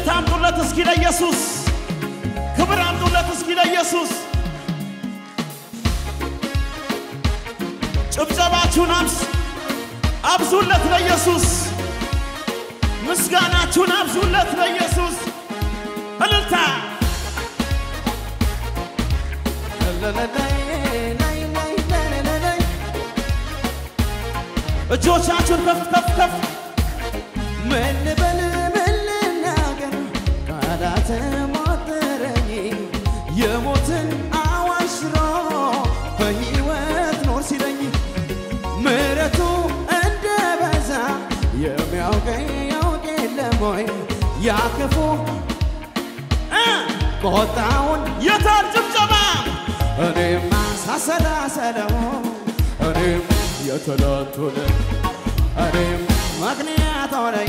እልልታ አምጡለት እስኪ ለኢየሱስ፣ ክብር አምጡለት እስኪ ለኢየሱስ። ጭብጨባችሁን አብስ አብዙለት ለኢየሱስ፣ ምስጋናችሁን አብዙለት ለኢየሱስ። እልልታ እጆቻችሁን ከፍ ከፍ ከፍ ምን ልበል ምን ልናገር ቃላት ሞተረኝ የሞትን አዋጅ ሽሮ በሕይወት ኖር ሲለኝ ምሕረቱ እንደ በዛ የሚያውቀኝ ያውቅ የለም ወይ ያክፉ እ ቆጣውን የታል ጭብጨባ? እኔማ ሳሰላሰለው እኔም የትላንቱን እኔም ምክንያት ሆነኝ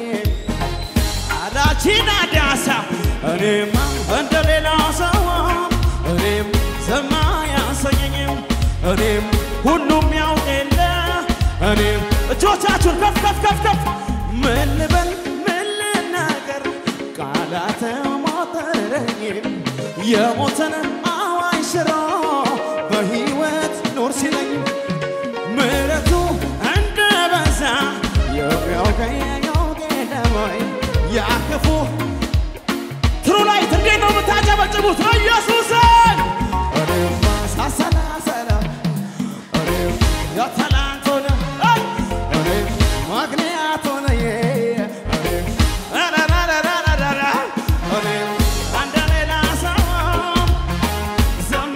አዳቺና ዳሳ እኔማ እንደ ሌላው ሰው እኔም ዘማ ያሰኘኝም እኔም ሁሉም ያውቅ የለ እኔም እጆቻችሁን ከፍ ከፍ ከፍ ከፍ ምን ልበል ምን ልናገር ቃላት ሞተረኝ የሞትን አዋጅ ሽሮ በሕይወት ኖር ሲለኝ ምሕረቱ እንደ በዛ የሚያውቀኝ ያውቅ የለም ወይ ያ ክፉ ትሩ ላይት እንዴት ነው የምታጨበጭቡት? ኢየሱስን እኔማ ሳሰላሰለው እኔም የትላንት ሆነ እኔም ምክንያት ሆነኝ እኔም ረረረረረረ እኔም እንደ ሌላ ሰው ዘማ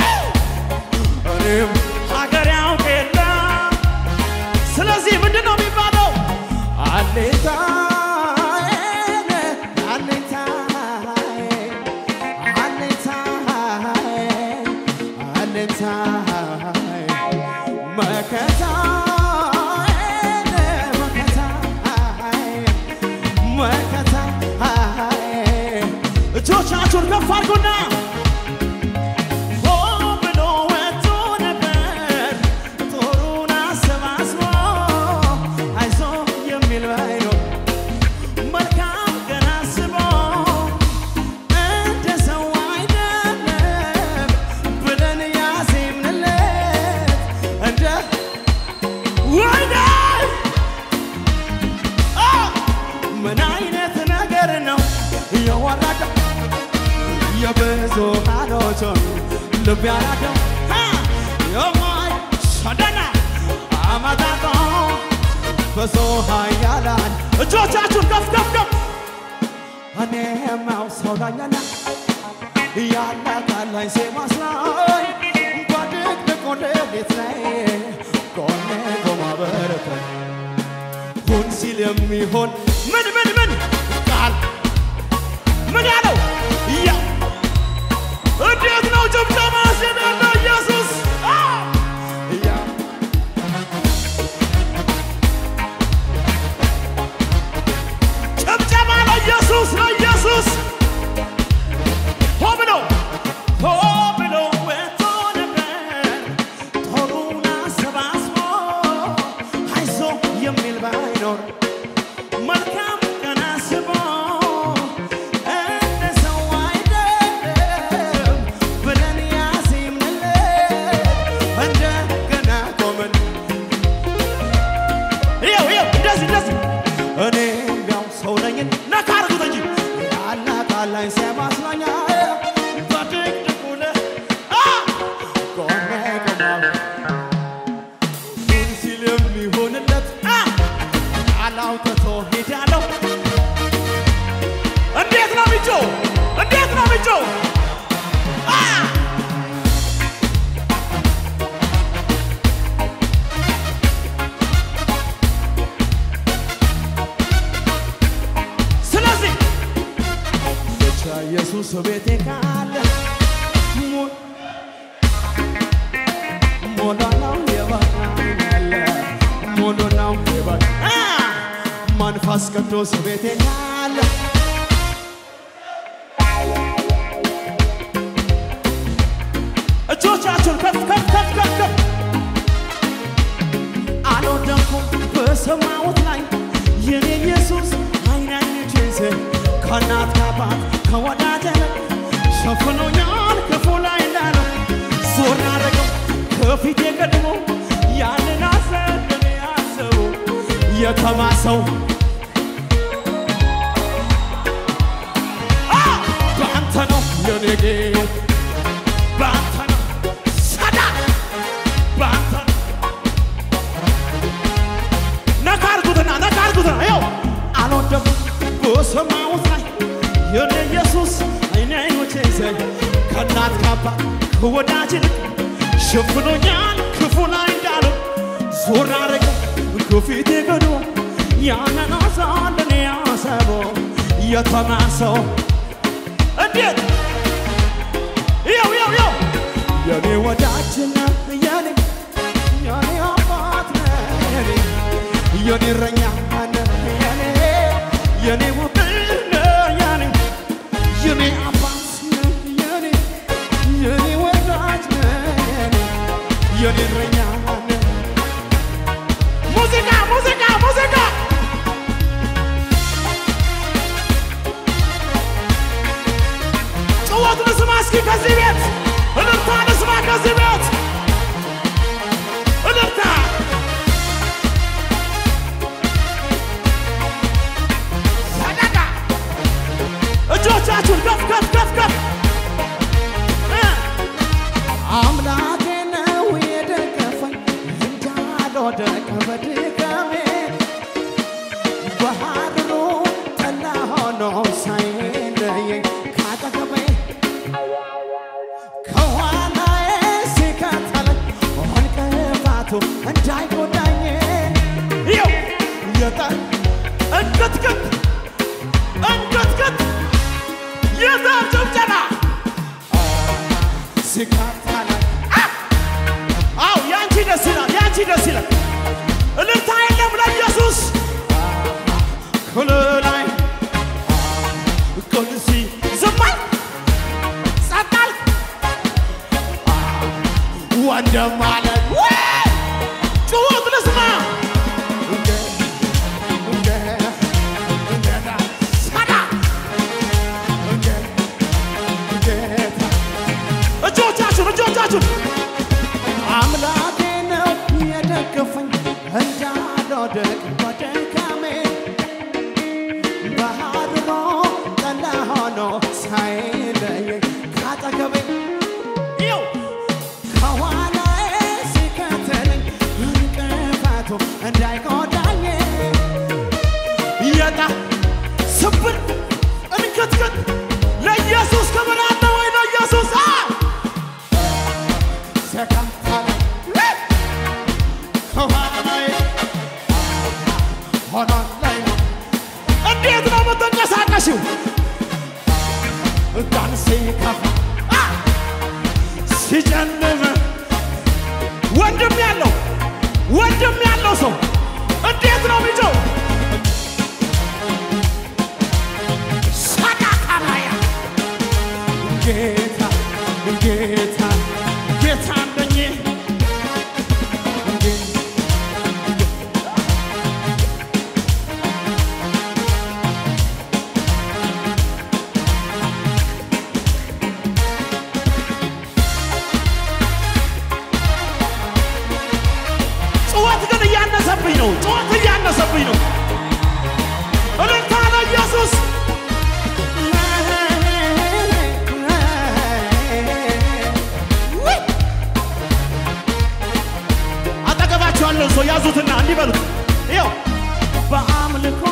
እኔም ሀገር ያውቅ የለ ስለዚህ ምንድን ነው የሚባለው? አለኝታዬ አለኝታዬ አለኝታዬ አለኝታዬ መከታዬ መከታዬ መከታዬ እጆቻችሁን ከፍ አድርጉና ሆ ብሎ ወጥቶ ነበር ጦሩን አሰባስቦ አይዞ የሚል ባይኖር መልካም ቀን አስቦ እንደ ሰው አይደለም ብለን ያዜምንለት እንደ ወይኔ አ! ምን አይነት ነገር ነው የወረደው የብዙሃኖቹን ልብ ያራደው አ! የማይ ሸደና አመጣጦ ብዙ ኃያላን እጆቻችሁን ከፍ ከፍ ከፍ እኔማው ሰው ዳኛና ያላታላኝ ሲማስላኝ በድቅድቁ ሌሊት ላይ ጎኔ ቆማ በረታኝ ሁን ሲል የሚሆን ምን ምን ምን ቃል ምን ያለው ያ እንዴት ነው ጭብጨባ ሲደለ ኢየሱስ አ! ያ ጭብጨባ ለኢየሱስ ለኢየሱስ ሆ ብሎ ሆ ብሎ ወጥቶ ነበር ጦሩን አሰባስቦ አይዞ የሚል ባይኖር መልካም ቀን አስቦ እንደ ሰው አይደለም ብለን ያዜምንለት እንደገና ቆመን ይኸው ይኸው እንደዚህ እንደዚህ እኔም ያው ሰው ነኝን ነካ አድርጉት እንጂ ያላታላኝ ሲማስላኝ በድቅድቁ ለ- አ! ጎኔ ቆማ ሁን ሲል የሚሆንለት አ! አላውጥቶ ሄዳለሁ እንዴት ነው ሚጮ እንዴት ነው ሚጮ አ! ስለዚህ ብቻ ኢየሱስ ቤቴ ካለ ሞ- ሞላ ነው የበቃኛለ ሙሉ ነው የበቃ አ! መንፈስ ቅዱስ ቤቴ ካለ እጆቻችሁን ከፍ ከፍ ከፍ ከፍ ከፍ አልወደኩም በሰማሁት ላይ የኔ ኢየሱስ አይን አይኖቼን ከእናት ከአባት ከወዳጅ ሸፍኖኛል ክፉ ላይ እንዳለው ዞር አደረገው ከፊቴ ቀድሞ ያንን አሰብን ያሰቡ የተማሰው አ! በአንተ ነው የኔ ጌታ በአንተ ነው ሰዳ በአንተ ነው ነካ አድርጉትና ነካ አድርጉትና ይኸው አልወደኩም በሰማሁት ላይ የኔ ኢየሱስ አይኔ አይኖቼ ዘይ ከእናት ከአባት ከወዳጅ ይልቅ ሸፍኖኛል ክፉ ላይ እንዳለው ዞር አረገ ከፊቴ ገዶ ያንን አሳልን ያሰበው የተማሰው እንዴት ይኸው ይኸው ይኸው የኔ ወዳጅ ነህ የኔ የኔ አባት ነህ የኔ የኔ እረኛ ነህ የኔ የኔ ውብ ነህ የኔ የኔ አባት ነህ የኔ የኔ ወዳጅ ነህ የኔ የኔ እረኛ ነህ ሙዚቃ ሙዚቃ ሙዚቃ ጭወት ልስማ እስኪ ከዚህ ቤት እልልታ ልስማ ከዚህ ቤት እልልታ ሰደቃ እጆቻችሁን ከፍ ከፍ ከፍ ከፍ እ አምላኬ ነው የደገፈኝ እንዳልወድቅ በድካሜ ባህሩ ጠላ ሆኖ ሳይለየኝ ካጠገቤ ከኋላዬ ሲከተለኝ እንቅፋቱ እንዳይጎዳኝ ይኸው የጠ- እንቅጥቅጥ እንቅጥቅጥ የዛፍ ጭብጨባ ሲከተለኝ አው ያንቺ ደስ ይላል፣ ያንቺ ደስ ይላል። እልልታ የለም ለኢየሱስ ክልላይ ቅዱሲ ዝማል ጸጣል ወንድም አለ ጩኸት ልስማ ሰዳ እጆቻችሁን እጆቻችሁን አምላኬ ነው የደገፈኝ እንዳልወድቅ በድካሜ ባህር ጠላ ሆኖ ሳይለየኝ ካጠገቤ ይኸው ከኋላዬ ሲከተለኝ እንቅፋቱ እንዳይጎዳኝ የጣ ስብር እንክትክት ለኢየሱስ ክብር አለ ወይ ለኢየሱስ አ ሲከተለኝ ከኋላዬ ሆኖ ላይ ነው እንዴት ነው የምትንቀሳቀሽው? ቀን ሲከፋ አ! ሲጨልም ወንድም ያለው ወንድም ያለው ሰው እንዴት ነው የሚጮው? ሰዳካማያ ጌታ ጌታ ጌታ አለኝ ጩኸት ግን እያነሰብኝ ነው። ጩኸት እያነሰብኝ ነው። እልልታ ለኢየሱስ አጠገባቸው ያለውን ሰው ያዙትና እንዲህ በሉት። ይኸው በአምልኮ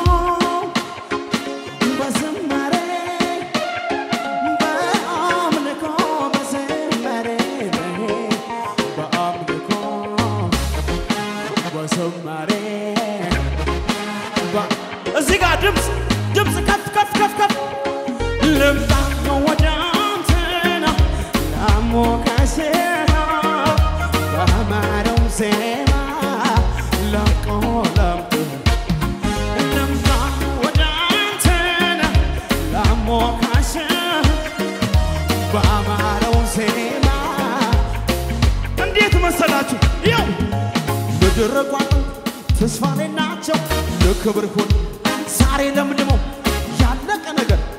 በዝማሬ በአምልኮ በዝማሬ በአምልኮ በዝማሬ በ- እዚህ ጋር ድምፅ ድምፅ ከፍ ከፍ ከፍ ከፍ ልምጣ ወደ አንተ ነው ላሞካሴህ በአማረው ዜማ ለቆለምህ ልምጣ ወደ አንተ ነው ላሞካሴህ በአማረው ዜማ እንዴት መሰላችሁ? ይኸው ምድር ቋጥ ተስፋ ላይ ናቸው ለክብር ሁን ዛሬ ለምልመው ያለቀ ነገር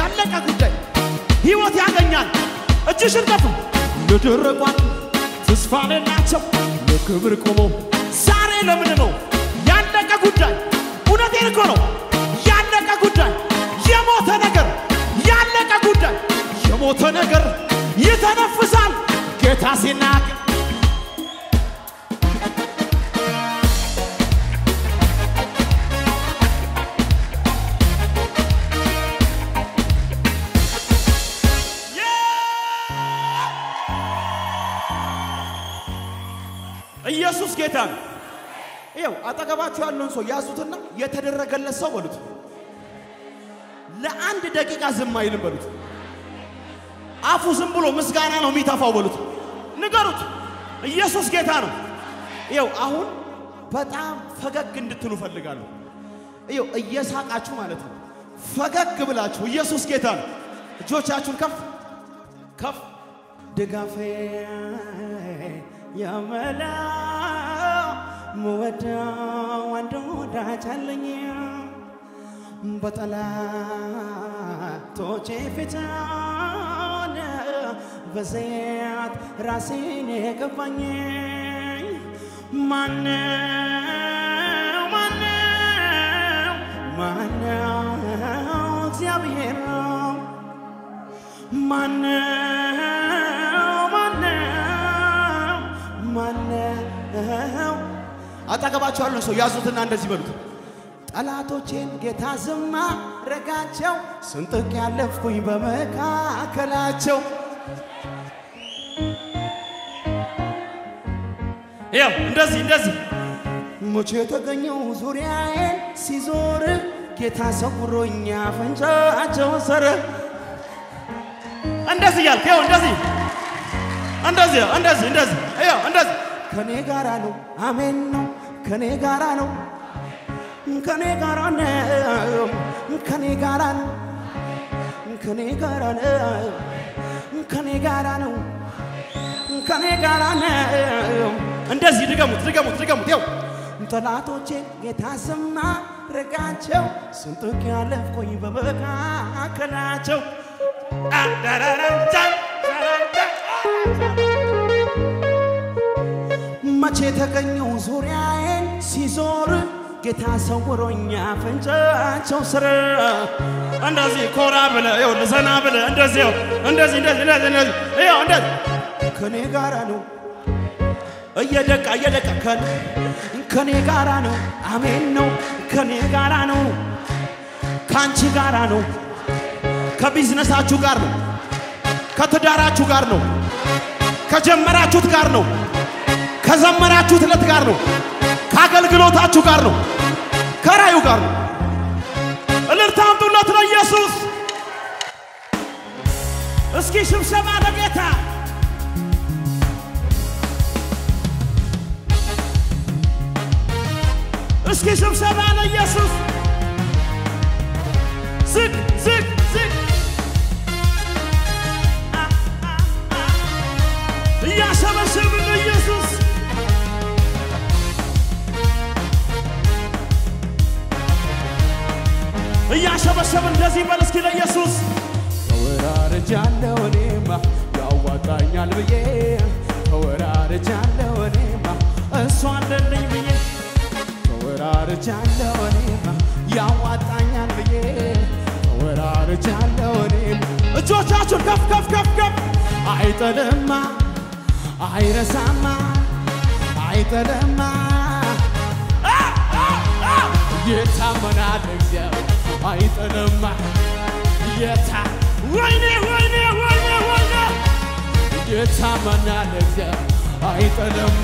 ያለቀ ጉዳይ ሕይወት ያገኛል። እጅሽን ከፍ ለደረቋት ተስፋ ሌላቸው ለክብር ቆመው ዛሬ ለምን ነው ያለቀ ጉዳይ? እውነቴን እኮ ነው ያለቀ ጉዳይ፣ የሞተ ነገር ያለቀ ጉዳይ፣ የሞተ ነገር ይተነፍሳል ጌታ ሲናገር ኢየሱስ ጌታ ነው። ይኸው አጠገባችሁ ያለውን ሰው ያዙትና የተደረገለት ሰው በሉት። ለአንድ ደቂቃ ዝም አይልም በሉት። አፉ ዝም ብሎ ምስጋና ነው የሚተፋው በሉት። ንገሩት፣ ኢየሱስ ጌታ ነው። ይኸው አሁን በጣም ፈገግ እንድትሉ ፈልጋለሁ። ይኸው እየሳቃችሁ ማለት ነው። ፈገግ ብላችሁ ኢየሱስ ጌታ ነው። እጆቻችሁን ከፍ ከፍ ድጋፌ የመላ ምወደው አንድ ወዳጅ አለኝ በጠላቶቼ ፊት በዘይት ራሴን የገባኝ ማነው ማነው ማነው እግዚአብሔር ነው ማነው ማነው ማነው አጠገባቸው ያለውን ሰው ያዙትና እንደዚህ በሉት ጠላቶቼን ጌታ ዝም አረጋቸው ስንጥቅ ያለፍኩኝ በመካከላቸው ያው እንደዚህ እንደዚህ ሙቼ የተገኘው ዙሪያዬን ሲዞር ጌታ ሰውሮኛ አፈንጫቸው ሰረ እንደዚህ እያልክ ያው እንደዚህ እንደዚህ እንደዚህ እንደዚህ ያው እንደዚህ ከኔ ጋራ ነው አሜን ነው ከኔ ጋራ ነው ከኔ ጋራ ነው ከኔ ጋራ ነው ከኔ ጋራ ነው ከኔ ጋራ ነው ከኔ ጋራ ነው እንደዚህ ድገሙት ድገሙት ድገሙት ያው ጠላቶቼን ጌታ ስማ ረጋቸው ስንጥቅ ያለፍኩኝ በመካከላቸው መቼ የተገኘው ዙሪያዬን ሲዞር ጌታ ሰውሮኛ አፈንጫቸው ስር እንደዚህ ኮራ ብለ ይኸው ዘና ብለ እንደዚህ ይኸው እንደዚህ እንደዚህ እንደዚህ እንደዚህ ይኸው እንደዚህ ከኔ ጋራ ነው እየደቃ እየደቃ ከኔ ከኔ ጋራ ነው አሜን ነው ከኔ ጋራ ነው ከአንቺ ጋራ ነው ከቢዝነሳችሁ ጋር ነው ከትዳራችሁ ጋር ነው ከጀመራችሁት ጋር ነው ከዘመራችሁት ዕለት ጋር ነው ከአገልግሎታችሁ ጋር ነው ከራዩ ጋር ነው እልልታ አምጡለት ለኢየሱስ እስኪ ሽብሸባ ለጌታ እስኪ ሽብሸባ ለኢየሱስ ዝቅ ዝቅ ዝቅ እያሸበሸብን ለኢየሱስ እያሸበሸብን እንደዚህ በል እስኪ ለኢየሱስ ተወራርጃለሁ እኔማ ያዋጣኛል ብዬ ተወራርጃለሁ እኔማ እሷ አለልኝ ብዬ ተወራርጃለሁ እኔማ ያዋጣኛል ብዬ ተወራርጃለሁ እኔማ እጆቻችሁን ከፍ ከፍ ከፍ ከፍ አይጥልማ አይረሳማ አይጥልማ የታመናል እግዚአብሔር አይጥልማ የታ ወይኔ ወይኔ ወይኔ ወይኔ የታመናል እግዚአብሔር አይጥልማ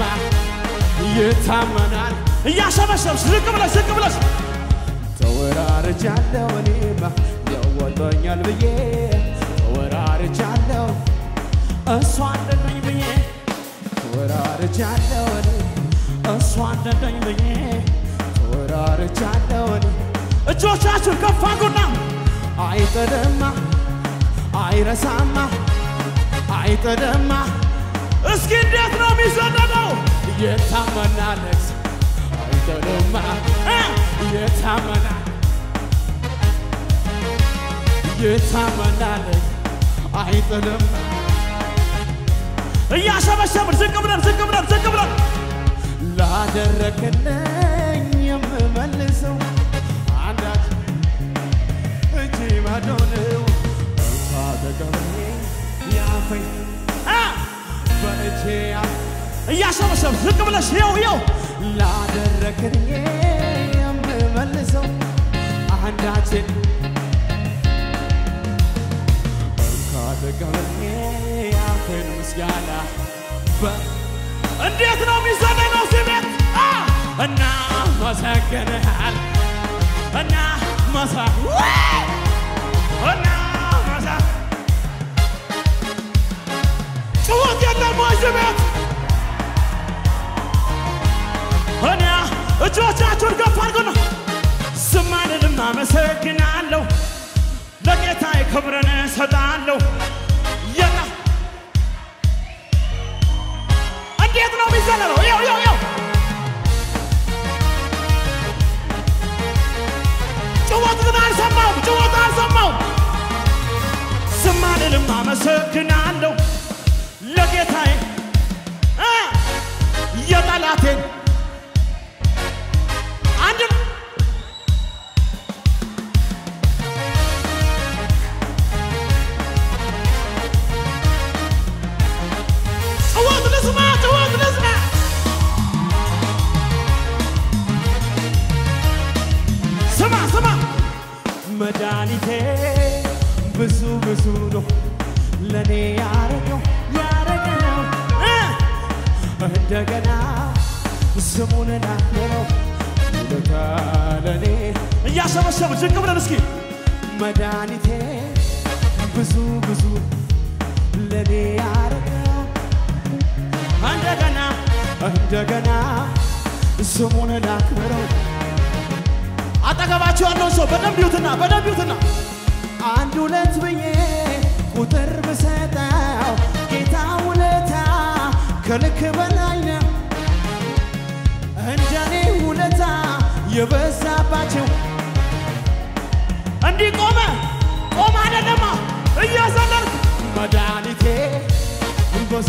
የታመናል እያሸበሸብሽ ዝቅ ብለሽ ዝቅ ብለሽ ተወራርጃለሁ እኔማ ያወጣኛል ብዬ ተወራርጃለሁ እሷ አለልኝ ብዬ ተወራርጃለሁ እኔ እሷ አለልኝ ብዬ ተወራርጃለሁ እኔ እጆቻችሁን ከፍ አድርጉና አይጥልማ አይረሳማ አይጥልማ እስኪ እንዴት ነው የሚዘለለው? የታመናል እግዚአብሔር አይጥልማ እ? የታመናል ይታመናለች አይጥልም እያሸበሸብን ዝቅ ብለን ዝቅ ብለን ዝቅ ብለን ላደረክልኝ የምመልሰው አንዳች እጅ ባዶ ነው እንኳ ተቀብዬ ያፈኝ አ! በእጄ ያ- እያሸበሸብን ዝቅ ብለሽ ይኸው ይኸው ላደረክልኝ የምመልሰው አንዳችን እንኳ ተቀብዬ ያፈኝ ምስጋና በ- እንዴት ነው የሚዘለለው እዚህ ቤት አ! እና መሰግንሃል እና መሳ እና መሳ ጭወት የለም ወይ እዚህ ቤት እኔ እጆቻችሁን ከፍ አድርጉና ዝም አልልም አመሰግናለሁ ለጌታዬ ክብርን እሰጣለሁ የና እንዴት ነው የሚዘለለው ይው ይው ይው ጭወት ግን አልሰማውም ጭወት አልሰማውም ዝም አልልም አመሰግናለሁ ለጌታዬ እ የጠላቴን አንድም ጭወት ልስማ ጭወት ልስማ ስማ ስማ መድኃኒቴ ብዙ ብዙ ነው ለእኔ ያረገው ያረገው እ እንደገና ስሙን ላክብረው ውለታ ለእኔ እያሸበሸቡ ዝቅ ብለን እስኪ መድኃኒቴ ብዙ ብዙ ለእኔ ያረገው እንደገና እንደገና ስሙን ላክብረው አጠገባችሁ ያለውን ሰው በደንብ ይዩትና በደንብ ይዩትና አንድ ሁለት ብዬ ቁጥር ብሰጠው ጌታ ውለታ ከልክ በላይ ነው። እንደኔ ውለታ የበዛባቸው እንዲህ ቆመ ቆመ አይደለማ እያዘለልክ መድኃኒቴ ብዙ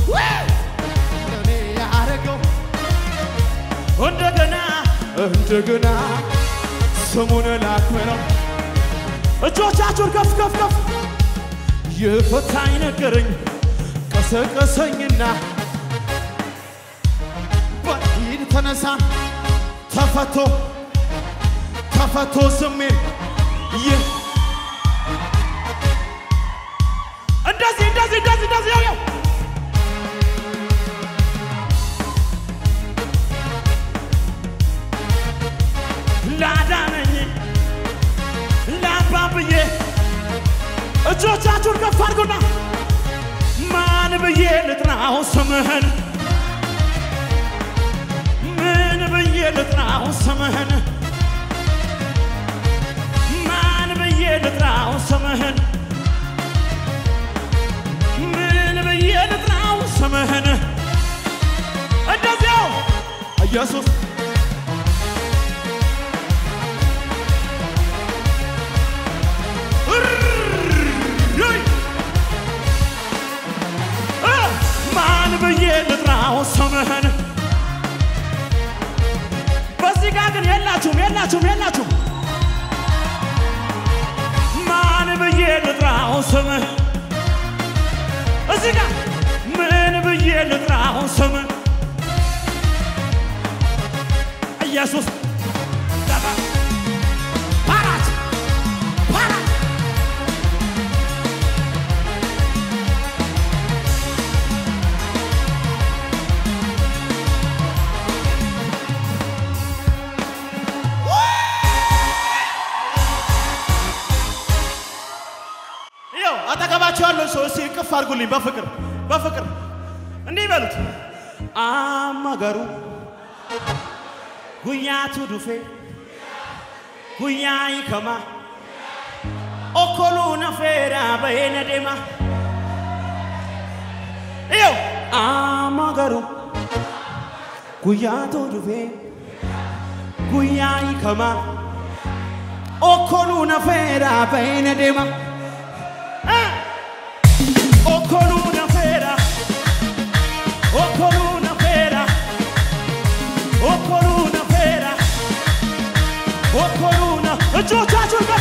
ለኔ ያረገው እንደገና እንደገና ስሙን ላክብረው እጆቻችሁን ከፍ ከፍ ከፍ የፈታኝ ነገረኝ ቀሰቀሰኝና በሂድ ተነሳ ተፈቶ ተፈቶ ስሜን ይህ እንደዚህ እንደዚህ እንደዚህ እንደዚህ ያው ያው ላዳነኝ ላባብዬ እጆቻችሁን ከፍ አድርጉና ማን ብዬ ልጥራው ስምህን ምን ብዬ ልጥራው ስምህን ማን ብዬ ልጥራው ስምህን ምን ብዬ ልጥራው ስምህን እንደዚያው ኢየሱስ እርይ! እ! ማን ብዬ ልጥራው ስምህን በዚህ ጋር ግን የላችሁም የላችሁም የላችሁም ማን ብዬ ልጥራው ስምህን እዚህ ጋር ምን ብዬ ልጥራው ስምህን ኢየሱስ ገባ ፓራት ፓራት ይኸው አጠገባቸው ያለው ሰው እስኪ እቅፍ አድርጉልኝ በፍቅር በፍቅር እንዲህ በሉት አመገሩ ጉያቱ ዱፌ ጉያ ይከማ ኦኮሉ ነፌራ በየነ ዴማ ይኸው አመገሩ ጉያቶ ዱፌ ጉያ ይከማ ኦኮሉ ነፌራ በይነ ዴማ ኦኮሉ ነፌራ ኦኮሉ ነፌራ ኦኮሉ ነፌራ ኦኮሉ ነ እጆቻችሁን ከፍ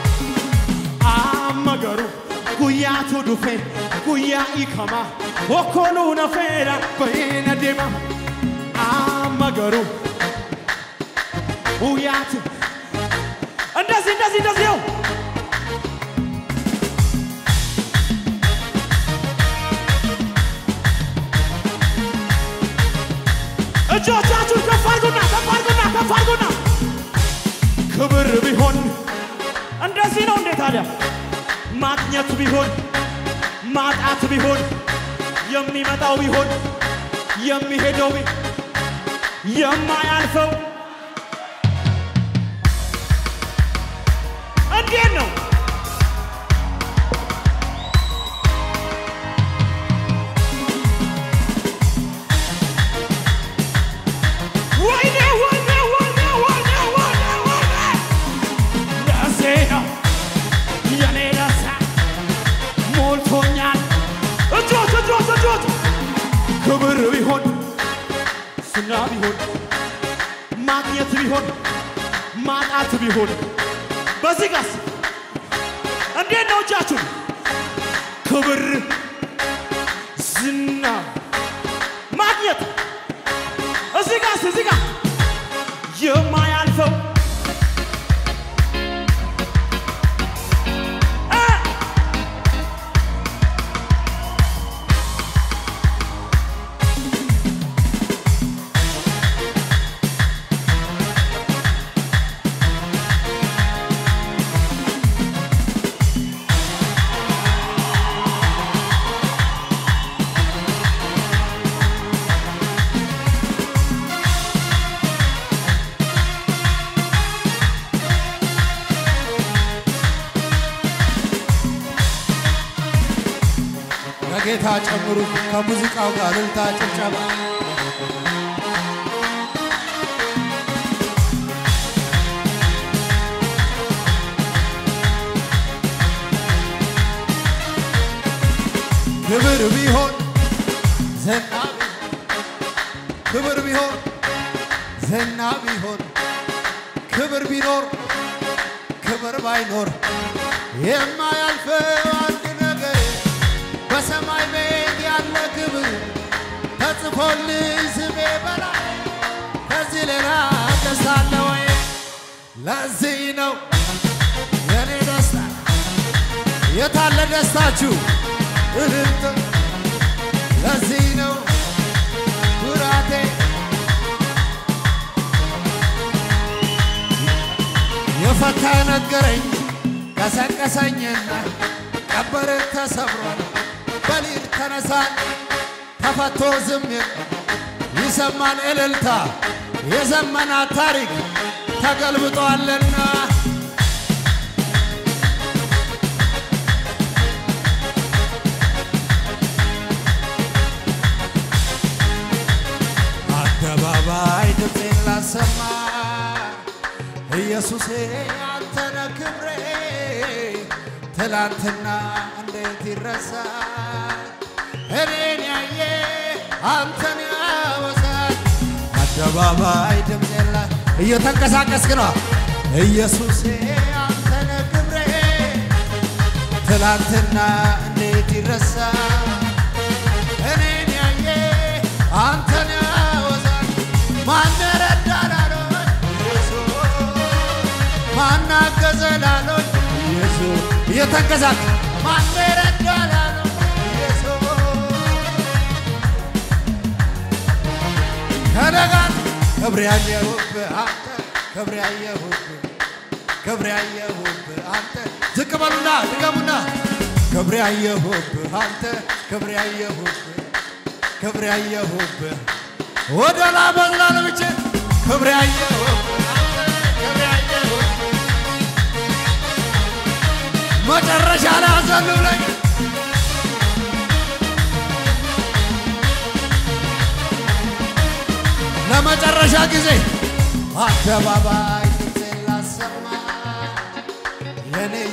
አመገሩ ጉያቱ ዱፌ ጉያ ኢከማ ኦኮሉ ነፌራ በይነ ዴማ አመገሩ ጉያቱ እንደዚህ እንደዚህ እንደዚህ ነው። እጆቻችሁን ከፍ አድርጉና ከፍ አድርጉና ከፍ አድርጉና ክብር ቢሆን እንደዚህ ነው እንዴ ታዲያ ማግኘት ቢሆን ማጣት ቢሆን የሚመጣው ቢሆን የሚሄደው ቢ የማያልፈው እንዴት ነው? ወይኔ ወይኔ ወይኔ ወይኔ ወይኔ ወይኔ ደሴ ነው የኔ ደስታ ሞልቶኛል። እጆች እጆች እጆች ክብር ቢሆን ዝና ቢሆን ማግኘት ቢሆን ማጣት ቢሆን በዚህ ጋስ እንዴት ነው እጃችሁ? ክብር ዝና ማግኘት እዚህ ጋስ እዚህ ጋር የማያልፈው እ ከጌታ ጨምሩ ከሙዚቃው ጋር እልልታ ጭብጨባ ክብር ቢሆን ዝና ቢሆን ክብር ቢሆን ዝና ቢሆን ክብር ቢኖር ክብር ባይኖር የማያልፈው አንድ ነገር በሰማይ ቤት ያለ ክብር ተጽፎልኝ ስሜ በላይ ከዚህ ሌላ ደስታ አለ ወይ? ለዚህ ነው የኔ ደስታ። የታለ ደስታችሁ? እልልታ። ለዚህ ነው ኩራቴ የፈታ ነገረኝ ቀሰቀሰኝና ቀበር ተሰብሯል በሊል ተነሳን ተፈቶ ዝም ይሰማን እልልታ የዘመናት ታሪክ ተገልብጧልና አደባባይ ድምፄን ላሰማ ኢየሱሴ አንተነ ክብሬ ትላንትና እንዴት ይረሳል? እኔን ያየ አንተን ያወሳል። አደባባይ ድምፄን ላ እየተንቀሳቀስክ ነው። ኢየሱሴ አንተነ ክብሬ ትላንትና እንዴት ይረሳል? እኔን ያየ አንተን ያወሳል። ማን ረዳን አሎኝ ኢየሱስ ማን አገዘ ላሎኝ ኢየሱስ እየተንቀሳቀ ማን ረዳን አሎኝ ኢየሱስ ከነጋት ክብር ያየሁብህ አንተ ክብር ያየሁብህ ክብር ያየሁብህ አንተ ዝቅ በሉና ድገሙና ክብር ያየሁብህ አንተ ክብር ያየሁብህ ክብር ያየሁብህ ወደ ላበላለ ብቻ ክብር ያየሁብህ አንተ ክብር ያየሁብህ መጨረሻ ላይ አዘኑ ብለኝ ለመጨረሻ ጊዜ አደባባይ ድምፄን ላሰማ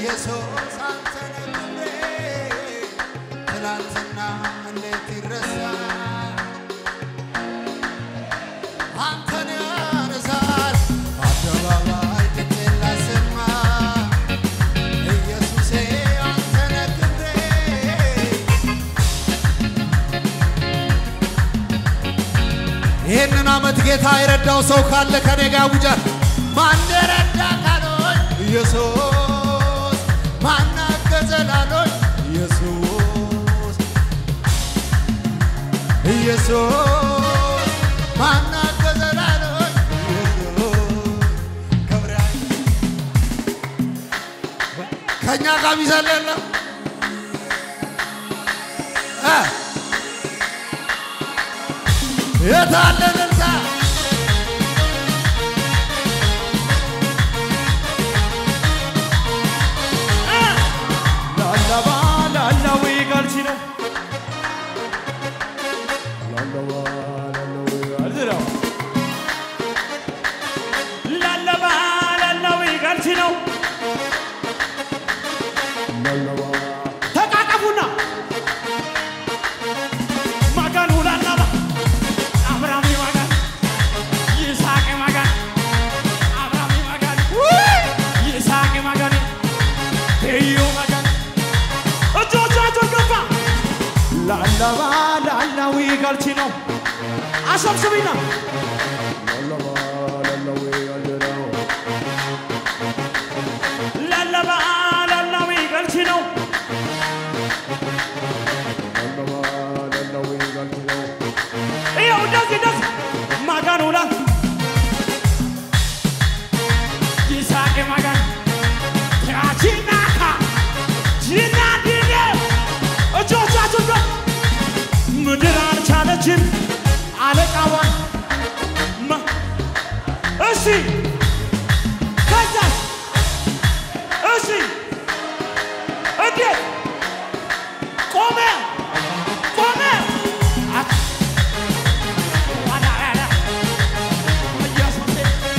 ኢየሱስ አንተ ነህ ክብሬ ትናንትና እንዴት ይረሳል አንተን ያነሳል አደባባይ ድምፄን ላሰማ ኢየሱሴ አንተ ነህ ክብሬ ይህንን ዓመት ጌታ የረዳው ሰው ካለ ከኔ ጋር ውጃል። ማን ረዳ ካሎኝ ኢየሱስ፣ ማን አገዘ ላሎኝ ኢየሱስ፣ ኢየሱስ፣ ማን አገዘ ላሎኝ ኢየሱስ። ክብር ከእኛ ጋር ሚዘል የለም እ የታለ እልልታ? ላላባ ላላዊ ጋልቺ ነው ላላባ ላላዊ ጋልቺ ነው ላላባ ላላዊ ጋልቺ ነው ላላባ ተቃቀፉና ማጋኑ ላላባ አብራሚ ማጋን ይስሐቅ ማጋን አብራሚ ማጋን ይስሐቅ ማጋን ቴዮ ማጋን እጆቻቸውን ገፋ ላላባ ላላዊ ጋልቺ ነው አሰብስቢና ላላባ ላላዊ ጋልቺ ነው ላላባ ላላዊ ጋልቺ ነው ላላባ ላላዊ ጋልቺ ነው ይኸው እንደዚህ እንደዚህ ማጋን ውላ ይስሐቅ ማጋን ያቺናካ ጂናዲኔ እጆቻችሁን ከፍ ምድር አልቻለችም አለቃዋን ማ- እሺ ከዛስ እሺ እንዴት ቆመ ቆመ አት- ዋላ ያላ ኢየሱሴ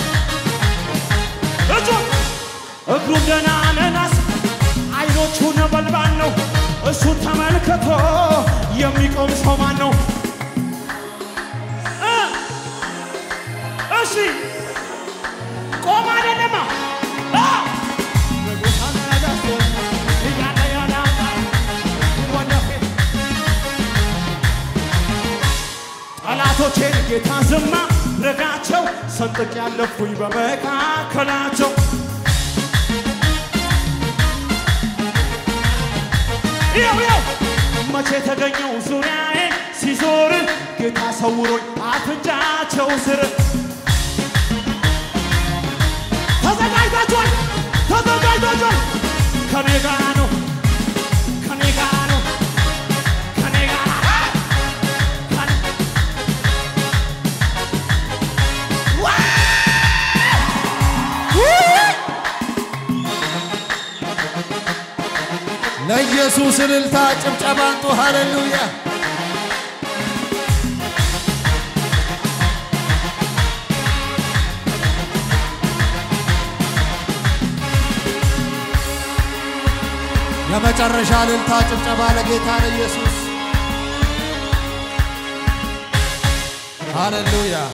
እጆች እግሩ ደህና ነናስ አይኖቹ ነበልባል ነው። እሱን ተመልክቶ የሚቆም ሰው ማን ነው? እ እሺ ቆም አይደለማ አ! ንጉሠ ነገሥት እያለ ያላማ ወደፊት ጠላቶቼን ጌታ ዝማ ረጋቸው ሰንጥቅ ያለፉኝ በመካከላቸው ይኸው ይኸው መቼ ተገኘው ዙሪያዬ ሲዞር ጌታ ሰውሮኝ አፍንጫቸው ስር ተዘጋጅታችኋል ተዘጋጅታችኋል ከኔ ጋር ነው ከኔ ጋር ነው ከኔ ጋር ነው ከኔ- ለኢየሱስ እልልታ ጭብጨባ አንጡ። ሃሌሉያ የመጨረሻ እልልታ ጭብጨባ ለጌታ ለኢየሱስ ሃሌሉያ